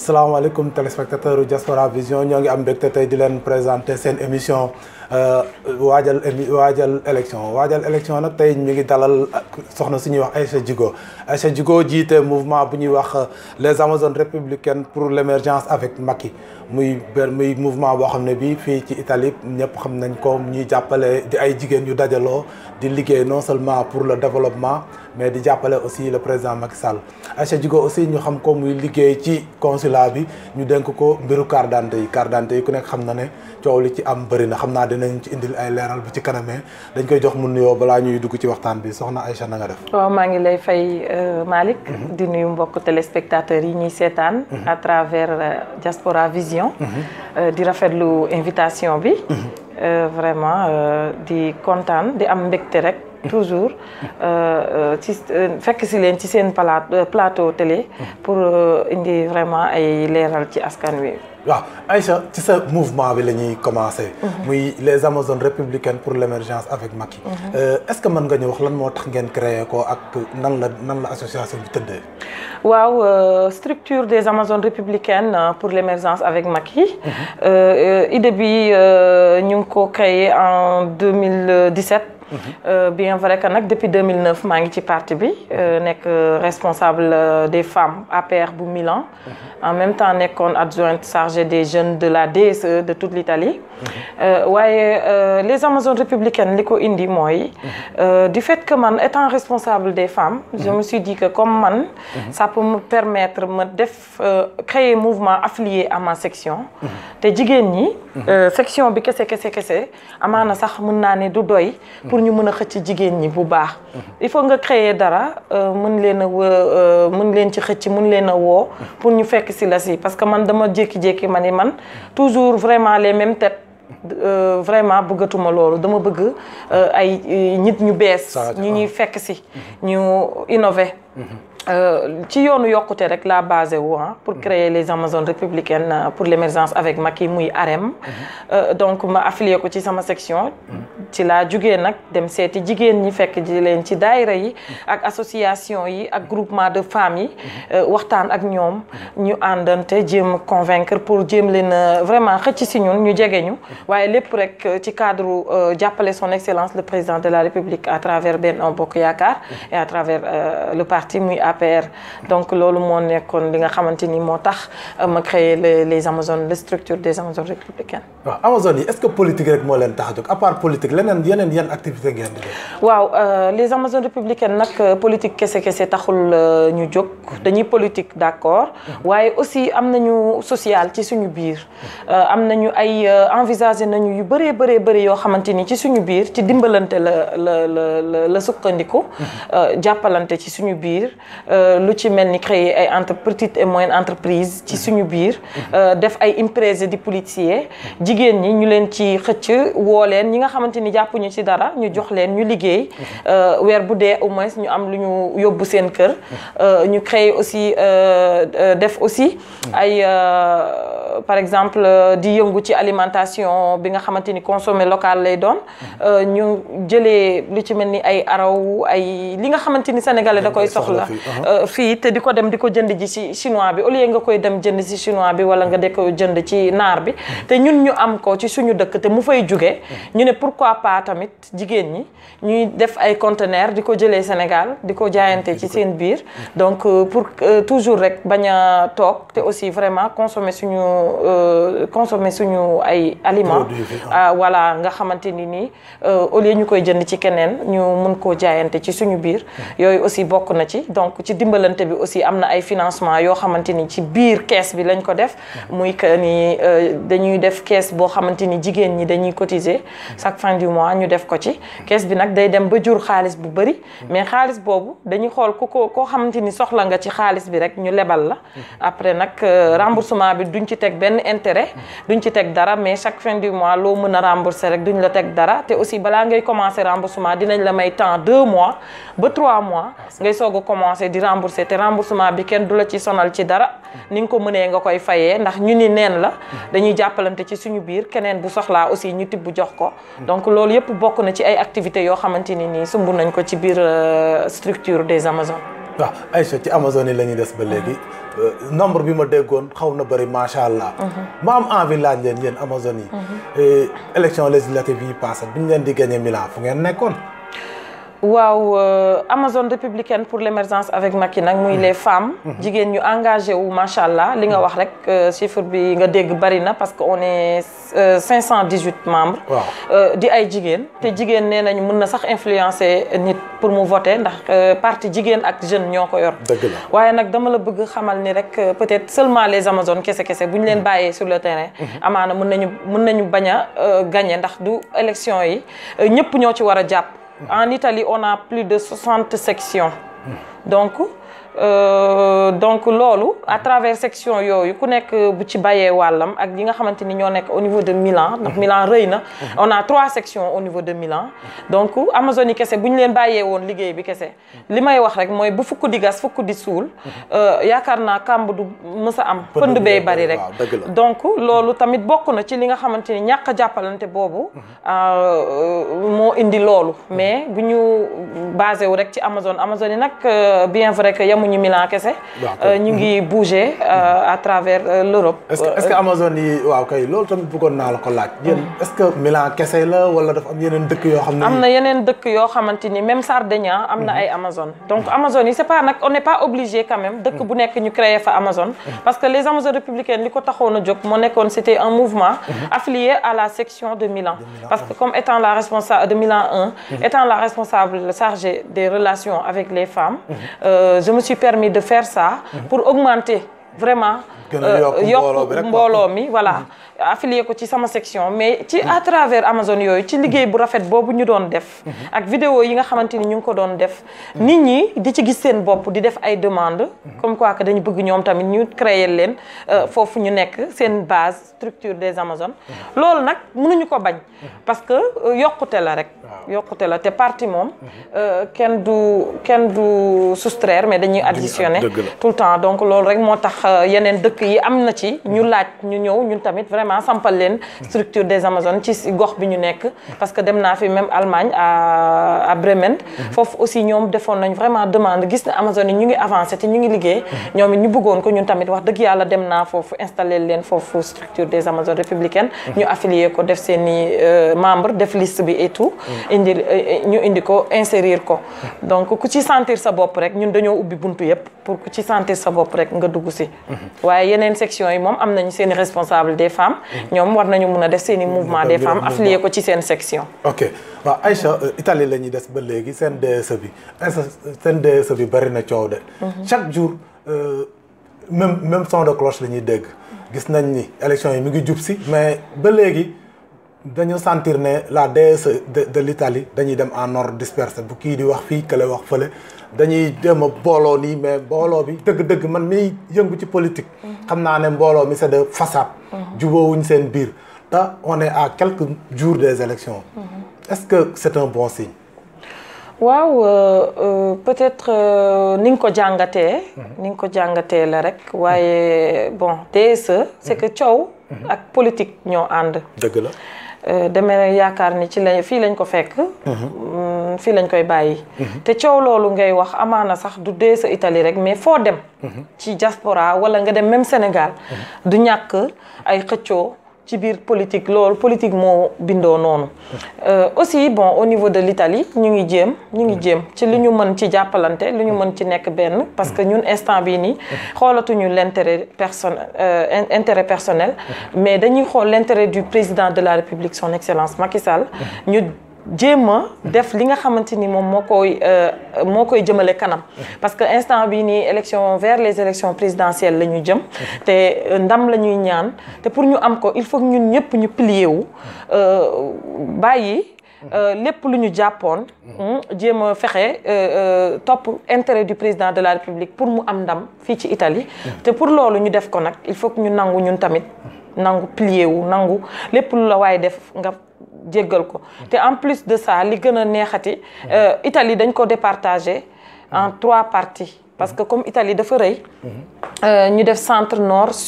salaamaaleykum téléspectateur Diaspora Vision ñoo ngi am mbégte tey di leen présenter seen émission waajal émi waajal élection waajal élection nag tey ñu ngi dalal soxna suñuy wax Aïcha Djigo Aïcha Djigo jiite mouvement bu ñuy wax les Amazones républicaines pour l' émergence avec Macky muy benn muy mouvement boo xam ne bii fii ci Italie ñëpp xam nañ ko ñuy jàppale di ay jigéen yu dajaloo di liggéey non seulement pour le développement mais di jàppale aussi le président Macky Sall Aïcha Djigo aussi ñu xam ko muy liggéey ci consulat bi ñu dénk ko mbiru carte d'identité yi carte d'identité yi ku nekk xam na ne coow li ci am bëri na xam naa dinañ ci indil ay leeral bu ci kanamee dañ koy jox mu nuyoo balaa ñuy dugg ci waxtaan bi soxna Aïcha na nga def. waaw maa ngi lay fay Malick. di nuyu mbokk téléspectateurs yi ñuy seetaan. à travers Diaspora Vision. di rafetlu invitation bi. vraiment di kontaan di am mbégte rek. toujours ci fekk si leen ci seen plateau télé. pour indi vraiment ay leeral ci askan wi. waaw Aïcha ci sa mouvement bi la ñuy commencé. muy les Amazones républicaines pour l' émergence avec Macky. est ce que mën nga ñu wax lan moo tax ngeen créé ko ak nan la nan la association bi tëddee. waaw structure des Amazones républicaines pour l' émergence avec Macky. idée bi ñu ngi ko créé en 2017. Euh, bien vrai que nag depuis 2009 maa ngi ci parti bi nekk responsable des femmes APR bu Milan en même temps nekkoon adjointe chargée des jeunes de la DSE de toute l'Italie waaye les Amazones républicaines li ko indi mooy du fait que man étant responsable des femmes je me suis dit que comme man ça peut me permettre ma def créer mouvement affilié à ma section te jigéen ñi section bi kese kese kese amaana sax mën naa ne du doy pour ñu mën a xëcc jigéen ñi bu baax il faut nga créer dara mën leen a mën leen ci xëcc mën leen a woo pour ñu fekk si la si parce que man dama jékki-jékki ma ni man toujours vraiment les mêmes têtes vraiment bëggatuma loolu dama bëgg ay nit ñu bees ñu ñuy fekk si ñu innover ci yoonu yokkute rek la basé wu pour créer les Amazones républicaines pour l'émergence avec Macky muy AREM donc ma affilié ko ci sama section ci laa jugee nag dem seeti jigéen ñi fekk ji leen ci daayira yi ak association yi ak groupement de femmes yi waxtaan ak ñoom ñu àndante jéem convaincre pour jéem leen vraiment xëcc si ñun ñu jege ñu waaye lépp rek ci cadre jàppale son excellence le président de la république à travers Benno Bokk Yaakaar et à travers le parti muy APR donc loolu moo nekkoon li nga xamante ni moo tax ma créé les Amazones les structures des Amazones républicaines. waaw Amazones yi est-ce que politique rek moo leen tax a jóg à part politique leneen yeneen yan activité ngeen di def. waaw les Amazones républicaines nag politique kese kese taxul ñu jóg dañuy politique d'accord waaye aussi am nañu social ci suñu biir am nañu ay envisager nañu yu bëree bëree bëri yoo xamante ni ci suñu biir ci dimbalante la la la la sukkandiku. jàppalante ci suñu biir. lu ci mel ni créer ay entre petites et moyennes entreprises ci suñu biir def ay imprese di policier jigéen ñi ñu leen ci xëcc woo leen ñi nga xamante ni jàppuñu ci dara ñu jox leen ñu liggéey weer bu dee au moins ñu am lu ñu yóbbu seen kër ñu créer aussi def aussi ay par exemple di yëngu ci alimentation bi nga xamante ni consommé local lay doon ñu jëlee lu ci mel ni ay araw ay li nga xamante ni sénégalais da koy soxla fii te di ko dem di ko jënd ji ci chinois bi au lieu nga koy dem jënd ci chinois bi wala nga de ko jënd ci naar bi te ñun ñu am ko ci suñu dëkk te mu fay jóge ñu ne pourquoi pas tamit jigéen ñi ñuy def ay conteneurs di ko jëlee Sénégal di ko jaayante ci seen biir donc pour toujours rek bañ a toog te aussi vraiment consommer suñu consommer suñu ay aliments voilà nga xamante ni nii au lieu ñu koy jënd ci keneen ñu mun koo jaayante ci suñu biir yooyu aussi bokk na ci donc ci dimbalante bi aussi am na ay financement yoo xamante ni ci biir kees bi lañ ko def muy que ni dañuy def kees boo xamante ni jigéen ñi dañuy cotiser chaque fin du mois ñu def ko ci kees bi nag day dem ba jur xaalis bu bëri mais xaalis boobu dañuy xool ku ko koo xamante ni soxla nga ci xaalis bi rek ñu lebal la après nag remboursement bi duñ ci teg benn intérêt duñ ci teg dara mais chaque fin du mois loo mën a rembourser rek duñ la teg dara te aussi balaa ngay commencer remboursement dinañ la may temps deux mois ba trois mois ngay soog a commencer di rembourser te remboursement bi kenn du la ci sonal ci dara ni nga ko mënee nga koy fayee ndax ñu ni neen la dañuy jàppalante ci suñu biir keneen bu soxlaa aussi ñu tibb jox ko donc loolu yëpp bokk na ci ay activités yoo xamante ni nii sumb nañ ko ci biir structure des Amazones waaw Aïcha ci Amazone yi la ñuy des ba léegi nombre bi ma déggoon xaw na bëri macha allah. ma am envie laaj leen yéen Amazone yi. élection législative yi passé bi ñu leen di gagné Milan fu ngeen nekkoon. waaw Amazone républicaine pour l'émergence avec Macky nag muy les femmes. jigéen ñu engagé wu macha allah li nga wax rek chiffre bi nga dégg bari na parce que on est 518 membres. waaw di ay jigéen. te jigéen nee nañu mën na sax influencer nit pour mu voter ndax parti jigéen ak jeune ñoo ko yor. dëgg la waaye nag dama la bëgg xamal ni rek peut-être seulement les Amazones kese kese bu ñu leen bàyyee sur le terrain. amaana mën nañu mën nañu bañ a gagner ndax du élection yi ñëpp ñoo ci war a jàpp. En Italie, on a plus de 60 sections. Donc, euh, donc loolu à travers section yooyu ku nekk bu ci bàyyee wàllam ak yi nga xamante ni ñoo nekk au niveau de Milan ndax Milan rëy na on a trois sections au niveau de Milan donc Amazone yi kese bu ñu leen bàyyee woon liggéey bi kese li may wax rek mooy bu fukk di gas fukk di suul yaakaar naa kàmb du mës a am pënd bee bari rek donc loolu tamit bokk na ci li nga xamante ni ñàkk a jàppalante boobu moo indi loolu mais bu ñu basé wu rek ci Amazone Amazone yi nag bien vrai que yamuñu Milan kese ñu ngi bouger à travers l'Europe est-ce que est-ce que Amazone yi waaw kay loolu tamit bëggoon naa la ko laaj yéen est-ce que Milan kese la wala dafa am yeneen dëkk yoo xam ne am na yeneen dëkk yoo xamante ni même Sardaigne am na ay Amazone donc Amazone yi c'est pas nag on n'est pas obligé quand même dëkk bu nekk ñu créer fa Amazone parce que les Amazones républicaines li ko taxoon a jóg moo nekkoon c'était un mouvement affilié à la section de Milan parce que comme étant la responsable de Milan 1 étant la responsable chargée des relations avec les femmes je me suis permis de faire ça pour augmenter vraiment yokk mbooloo mi voilà affilié ko ci sama section mais ci à travers Amazone yooyu ci liggéey bu rafet boobu ñu doon def ak vidéo yi nga xamante ni ñu ngi ko doon def nit ñi di ci gis seen bopp di def ay demandes comme quoi que dañu bëgg ñoom tamit ñu créer leen foofu ñu nekk seen base structure des Amazones loolu nag mënuñu ko bañ parce que yokkute la rek yokkute la te parti moom kenn du kenn du soustraire mais dañuy additionner tout le temps donc loolu rek moo tax yeneen dëkk yi am na ci ñu laaj ñu ñëw ñun tamit vraiment sampal leen structure des Amazones ci gox bi ñu nekk parce que dem naa fi même Allemagne à à Bremen foofu aussi ñoom defoon nañ vraiment demande gis ne Amazones yi ñu ngi avancé te ñu ngi liggéey ñoom it ñu bëggoon ko ñun tamit wax dëgg yàlla dem naa foofu installer leen foofu structure des Amazones républicaines ñu affilié ko def seen i membre def liste bi et tout indi ñu indi ko insérir ko donc ku ci sentir sa bopp rek ñun dañoo ubbi buntu yépp pour ku ci sentir sa bopp rek nga dugg si waaye yeneen section yi moom am nañu seen i responsable des femmes ñoom war nañu mun a def seen i mouvement des femmes affilié ko ci seen section ok waaw Aïcha Italie la ñuy des ba léegi seen DSE bi seen DSE bi bari na coow de chaque jour même même son de cloche la ñuy dégg gis nañ ni élection yi mi ngi jub si mais ba léegi dañu sentir ne la DSE de de l'Italie dañuy dem en ordre dispersé bu kii di wax fii kële wax fële dañuy dem a booloo nii mais mbooloo bi dëgg-dëgg man miy yëngu ci politique. xam naa ne mbooloo mi c'est de façade. jubóowuñ seen biir te on est à quelques jours des élections. est-ce que c'est un bon signe. waaw peut-être ni nga ko jàngatee. ni nga ko jàngatee la rek waaye bon DSE. c'est que coow. ak politique ñoo ànd. dëgg la. demee yaakaar ni ci la fii lañ ko fekk fii lañ koy bàyyi te coow loolu ngay wax amaana sax du dee sa Italie rek mais foo dem ci diaspora wala nga dem même Sénégal du ñàkk ay xëccoo ci biir politique loolu politique moo bindoo noonu aussi bon au niveau de l'Italie ñu ngi jéem ñu ngi jéem ci li ñu mën ci jàppalante li ñu mën ci nekk benn parce que ñun instant bii nii xoolatuñu l'intérêt personnel intérêt personnel mais dañuy xool l'intérêt du président de la République son excellence Macky Sall ñu jéem a def li nga xamante ni moom moo koy moo koy jëmale kanam parce que instant bii nii élection vers les élections présidentielles la ñu jëm te ndam la ñuy ñaan te pour ñu am ko il faut ñun ñëpp ñu plier wu bàyyi lépp lu ñu jàppoon jéem a fexe topp intérêt du président de la République pour mu am ndam fii ci Italie te pour loolu ñu def ko nag il faut que ñu nangu ñun tamit nangu plier wu nangu lépp lu la waaye def nga jéggal ko te en plus de ça li gën a neexati Italie dañ ko départager en trois parties parce que comme Italie dafa rëy ñu def centre nord sud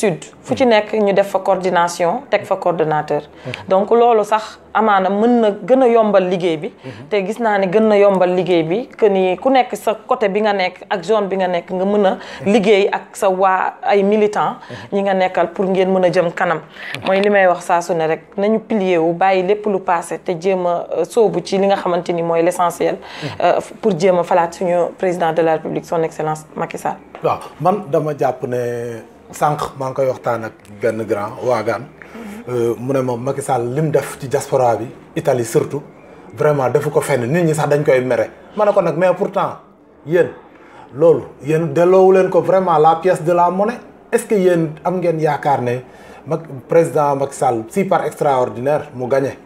fu ci nekk ñu def fa coordination teg fa coordonnateur donc loolu sax amaana mën na gën a yombal liggéey bi te gis naa ne gën na yombal liggéey bi que ni ku nekk sa côté bi nga nekk ak zone bi nga nekk nga mën a liggéey ak sa waa ay militants ñi nga nekkal pour ngeen mën a jëm kanam mooy li may wax saa su ne rek nañu pilier wu bàyyi lépp lu passé te jéem a sóobu ci li nga xamante ni mooy l'essentiel pour jéem a falaat suñu président de la République son excellence Macky Sall waaw man dama jàpp ne sànq maa ngi koy waxtaan ak benn grand waagaan mu ne moom Macky Sall lim def ci diaspora bi Italie surtout vraiment defu ko fenn nit ñi sax dañ koy mere ma ne ko nag mais pourtant yéen loolu yéen delloowu leen ko vraiment la pièce de la monnaie est-ce que yéen am ngeen yaakaar ne mag président Macky Sall si par extraordinaire mu gagné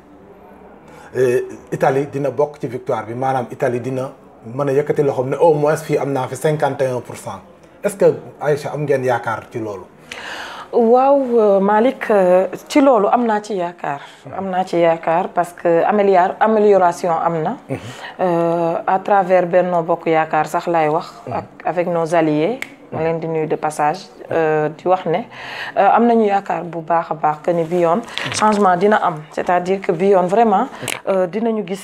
Italie dina bokk ci victoire bi maanaam Italie dina mën a yëkkati loxoom ne au moins fii am naa fi cinquante et un pour cent est-ce que Aïcha am ngeen yaakaar ci loolu. waaw Malick ci loolu am naa ci yaakaar am naa ci yaakaar parce que amélior amélioration am na à travers Benno Bokk Yaakaar sax laay wax ak avec nos alliés ma leen di nuyu de passage di wax ne am nañu yaakaar bu baax a baax que ni bi yoon changement dina am c'est-à-dire que bi yoon vraiment dinañu gis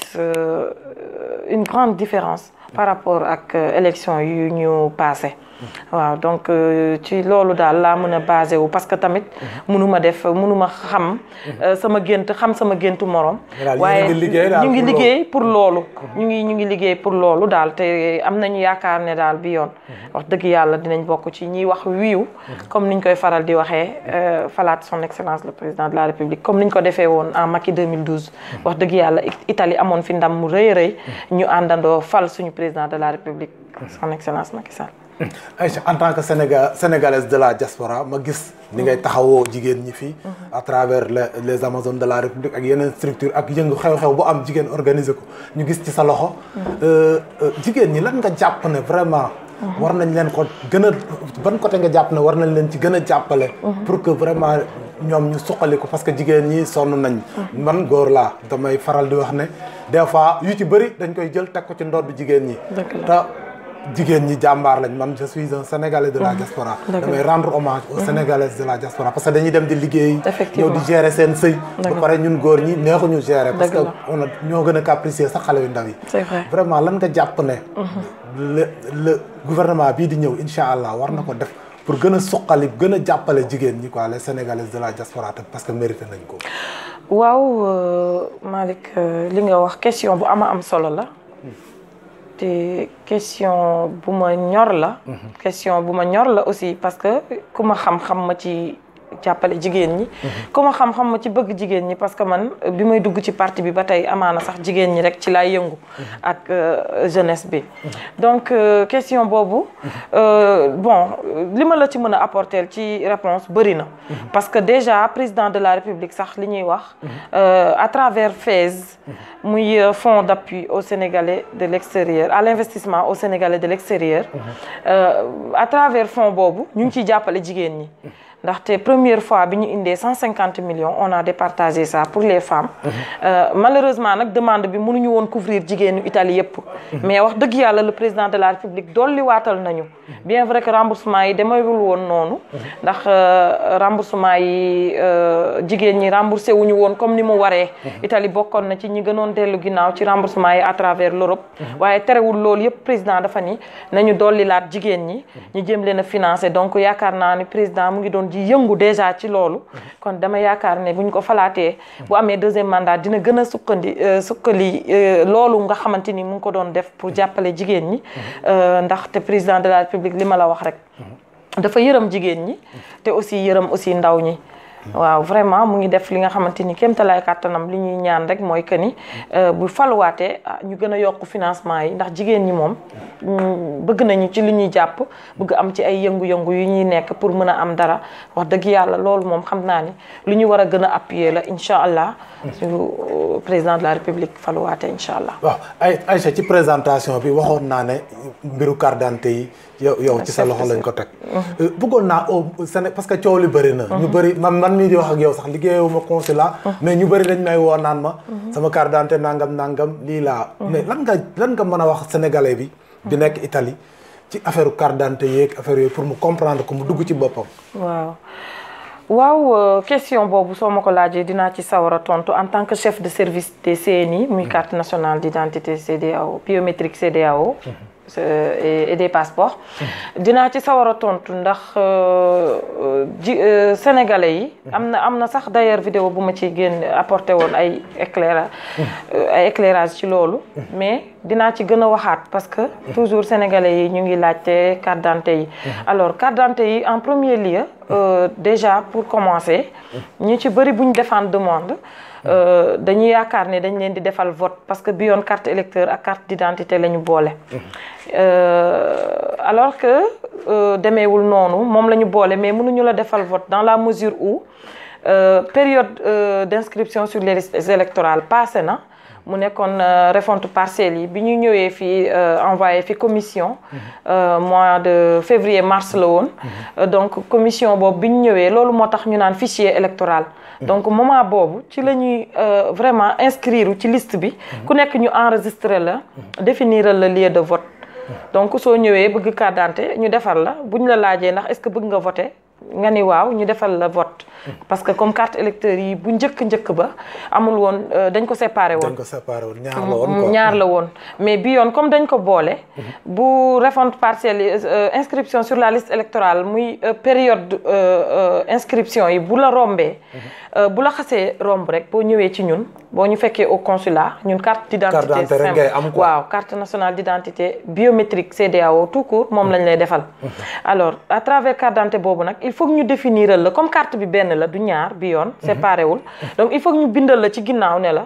une grande différence par rapport ak élection yu ñu passé waaw donc ci loolu daal laa mën a basé wu parce que tamit mënuma def mënuma xam sama gént xam sama géntu morom waaye ñu ngi liggéey pour loolu ñu ngi ñu ngi liggéey pour loolu daal te am nañu yaakaar ne daal bi yoon wax dëgg yàlla dinañ bokk ci ñiy wax wiiw comme niñ koy faral di waxee falaat son excellence le président de la république comme niñ ko defee woon en Macky 2012 wax dëgg yàlla Italie amoon fi ndam mu rëy rëy ñu àndandoo fal suñu président de la république son excellence Macky Sall Aïcha en tant que Sénégal sénégalaise de la diaspora ma gis ni ngay taxawoo jigéen ñi fii à travers les les amazones de la république ak yeneen structure ak yëngu xew-xew bu am jigéen organiser ko ñu gis ci sa loxo jigéen ñi lan nga jàpp ne vraiment war nañ leen ko gën a ban côté nga jàpp ne war nañ leen ci gën a jàppale pour que vraiment ñoom ñu suqali ko parce que jigéen ñi sonn nañ man góor laa damay faral di wax ne des fois yu ci bëri dañ koy jël teg ko ci ndodd jigéen ñi te jigéen ñi jàmbaar lañ man je suis un sénégalais de la diaspora damay rendre hommage aux sénégalais de la diaspora parce que dañuy dem di liggéey ñëw di gérer seen sëy ba pare ñun góor ñi neexuñu gérer parce que on a ñoo gën a capricieux sax xale yu ndaw yi vraiment lan nga jàpp ne le le gouvernement bii di ñëw incha allah war na ko def pour gën a suqali gën a jàppale jigéen ñi quoi les sénégalaises de la diaspora te parce que mérité nañ ko waaw Malick li nga wax question bu ama am solo la te question bu ma ñor la question bu ma ñor la aussi parce que ku ma xam-xam ma ci jàppale jigéen ñi ku ma xam-xam ma ci bëgg jigéen ñi parce que man bi may dugg ci parti bi ba tey amaana sax jigéen ñi rek ci laay yëngu ak jeunesse bi donc question boobu bon li ma la ci mën a apporter ci réponse bëri na parce que déjà président de la république sax li ñuy wax à travers FAISE muy fonds d'appui au Sénégalais de l'extérieur à l'investissement au Sénégalais de l'extérieur à travers fonds boobu ñu ngi ciy jàppale jigéen ñi ndaxte première fois bi ñu indee cent cinquante millions on a départagé ça pour les femmes malheureusement nag demande bi mënuñu woon couvrir jigéenu Italie yëpp mais wax dëgg yàlla le président de la République dolli waatal nañu bien vrai que remboursement yi demeewul woon noonu ndax remboursement yi jigéen ñi remboursé wuñu woon comme ni mu waree Italie bokkoon na ci ñi gënoon dellu ginnaaw ci remboursement yi à travers l'Europe waaye terewul loolu yëpp président dafa ni nañu dolli laat jigéen ñi ñu jëm leen a financer donc yaakaar naa ni président mu ngi doon ji yëngu déjà ci loolu kon dama yaakaar ne bu ñu ko falaatee bu amee deuxième mandat dina gën a sukkandi sukkali loolu nga xamante ni mu ngi ko doon def pour jàppale jigéen ñi ndaxte président de la république li ma la wax rek dafa yërëm jigéen ñi te aussi yërëm aussi ndaw ñi waaw vraiment mu ngi def li nga xamante ni kéemtalaay kàttanam li ñuy ñaan rek mooy que ni bu faluwaatee ñu gën a yokk financement yi ndax jigéen ñi moom bëgg nañu ci li ñuy jàpp bëgg am ci ay yëngu-yëngu yu ñuy nekk pour mën a am dara wax dëgg yàlla loolu moom xam naa ni lu ñu war a gën a appuyer la incha allah su président de la république faluwaatee incha allah. waaw ay Aïcha ci présentation bi waxoon naa ne mbiru carte d'identité yi yow yow ci sa loxo lañ ko teg. bëggoon naa au Sénégal parce que coow li bëri na. ñu bëri man man mii di wax ak yow sax liggéeyuma consulat. mais ñu bëri dañ may woo naan ma. sama carte d'identité nangam nangam lii laa. mais lan nga lan nga mën a wax sénégalais bi. bi nekk Italie ci affaire carte d'identité yeeg affaire yooyu pour mu comprendre ko mu dugg ci boppam. waaw waaw question boobu soo ma ko laajee dinaa ci sawar a tontu en tant que chef de service des CNI muy carte nationale d'identité CEDEAO biométrique CEDEAO et des passeports dinaa ci sawar a tontu ndax ji sénégalais yi am na am na sax d'ailleurs vidéo bu ma ci génn apporté woon ay éclairage ay éclairage ci loolu mais dinaa ci gën a waxaat parce que toujours sénégalais yi ñu ngi laajte carte d'identité yi alors carte d'identité yi en premier lieu déjà pour commencer ñu ci bëri bu ñu defaan demande dañuy yaakaar ne dañ leen di defal vote parce que bi yoon carte électeur ak carte d'identité la ñu boole alors que demeewul noonu moom la ñu boole mais mënuñu la defal vote dans la mesure où période d'inscription sur les listes électorales passé na mu nekkoon refonte partielle yi bi ñu ñëwee fii envoyé fi commission mois de février mars la woon donc commission boobu bi ñu ñëwee loolu moo tax ñu naan fichier électoral donc moment boobu ci la ñuy vraiment inscrire ci liste bi ku nekk ñu enregistrer la définir le lieu de vote donc soo ñëwee bëgg carte d'identité ñu defar la bu ñu la laajee ndax est-ce que bëgg nga voter nga ni waaw ñu defal la vote parce que comme carte électeur yi bu njëkk njëkk ba amul woon dañ ko séparé woon dañ ko séparé woon ñaar la woon ñaar la woon mais bi yoon comme dañ ko boole bu refonte partielle inscription sur la liste électorale muy période inscription yi bu la rombee bu la xasee romb rek boo ñëwee ci ñun boo ñu fekkee au consulat ñun carte d'identité simple waaw carte nationale d'identité biométrique CEDEAO tout court moom lañ lay defal alors à travers carte d'identité boobu nag il faut que ñu définiral la comme carte bi benn la du ñaar bi yoon séparé wul donc il faut que ñu bindal la ci ginnaaw ne la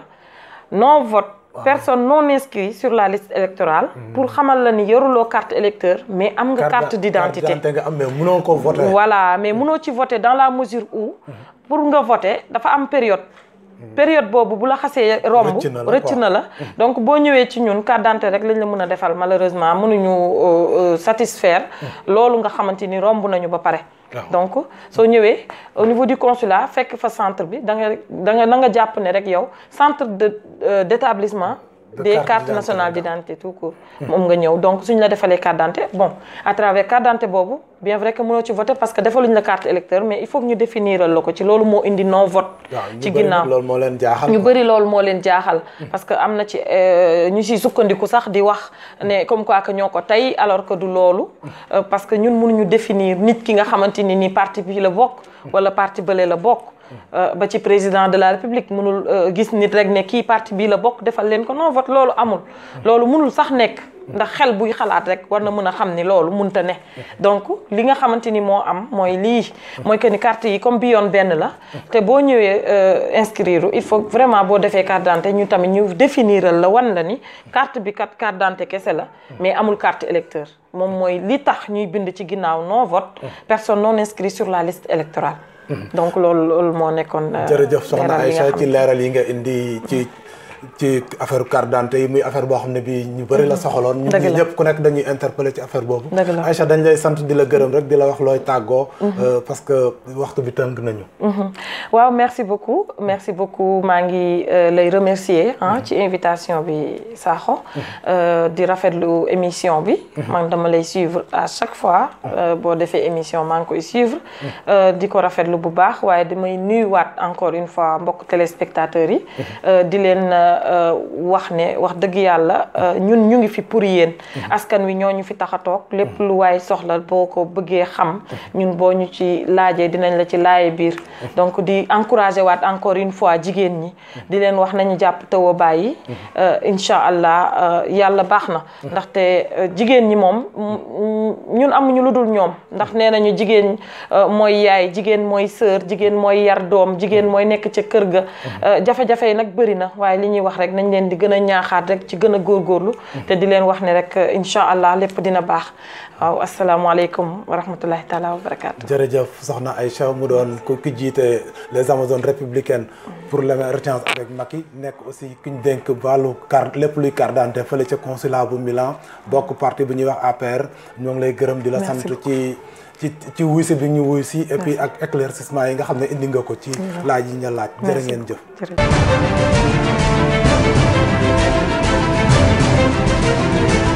non vote personne non inscrit sur la liste électorale pour xamal la ni yoruloo carte électeur mais am nga carte d'identité nga am mais mënoo ko voter voilà mais mënoo ci voter dans la mesure où pour nga voter dafa am période période boobu bu la xasee romb rëcc na la donc boo ñëwee ci ñun carte d'identité rek lañ la mën a defal malheureusement mënuñu satisfaire loolu nga xamante ni romb nañu ba pare donc soo ñëwee au niveau du consulat fekk fa centre bi da nga da nga da nga jàpp ne rek yow centre de d'établissement des cartes nationales d'identité tout court moom nga ñëw donc suñ la defalee carte d'identité bon à travers carte d'identité boobu bien vrai que mënoo ci voter parce que defaluñ la carte électeur mais il faut que ñu définiral la ko ci loolu moo indi non vote ci ginnaaw loolu moo leen jaaxal ñu bëri loolu moo leen jaaxal parce que am na ci ñu siy sukkandiku sax di wax ne comme quoi que ñoo ko tey alors que du loolu parce que ñun mënuñu définir nit ki nga xamante ni ni parti bi la bokk wala parti bële la bokk ba ci président de la république mënul gis nit rek ne kii parti bii la bokk defal leen ko non vote loolu amul loolu mënul sax nekk ndax xel buy xalaat rek war na mën a xam ni loolu munta ne donc li nga xamante ni moo am mooy lii mooy que ni carte yi comme bi yoon benn la te boo ñëwee inscrire il faut vraiment boo defee carte d'identité ñu tamit ñu définiral la wan la ni carte bi kat carte d'identité kese la mais amul carte électeur moom mooy li tax ñuy bind ci ginnaaw non vote personne non inscrit sur la liste électorale donc loolu loolu moo nekkoon. jërëjëf soxna Aïcha ci leeral yi nga indi ci ci affaire carte d'identité yi muy affaire boo xam ne bii ñu bëri la soxaloon. ñu ñi ñëpp ku nekk dañuy interpeller ci affaire boobu. Aïcha dañ lay sant di la gërëm rek di la wax looy tàggoo. parce que waxtu bi tënk nañu. waaw merci beaucoup merci beaucoup maa ngi lay remercier ah ci invitation bi Sakho. di rafetlu émission bi. man dama lay suivre à chaque fois. boo defee émission maa ngi koy suivre. di ko rafetlu bu baax waaye damay nuyuwaat encore une fois mbokk téléspectateurs yi. di leen. wax ne wax dëgg yàlla ñun ñu ngi fi pour yéen askan wi ñoo ñu fi tax a toog lépp lu waay soxla boo ko bëggee xam ñun boo ñu ci laajee dinañ la ci laaye biir donc di encourager waat encore une fois jigéen ñi di leen wax nañu jàpp tëwa bàyyi incha allah yàlla baax na ndaxte jigéen ñi moom ñun amuñu lu dul ñoom ndax nee nañu jigéen mooy yaay jigéen mooy sœur jigéen mooy yar doom jigéen mooy nekk ca kër ga jafe-jafe yi nag bëri na waaye li ñuy wax rek nañ leen di gën a ñaaxaat rek ci gën a góorgóorlu te di leen wax ne rek incha allah lépp dina baax waaw asalaamaaleykum wa rahmatullahi taala wa barakaatu. jërëjëf soxna Aïcha mu doon ku ki jiite les amazones républicaines pour l'émergence avec Macky nekk aussi ki ñu dénk wàllu carte lépp luy carte d'identité fële ca consulat bu Milan bokk parti bu ñuy wax APR ñoo ngi lay gërëm di la sant ci ci ci wuy si bi ñu wuy si et puis ak éclaircissement yi nga xam ne indi nga ko ci laaj yi nga laaj jërë ngeen jëf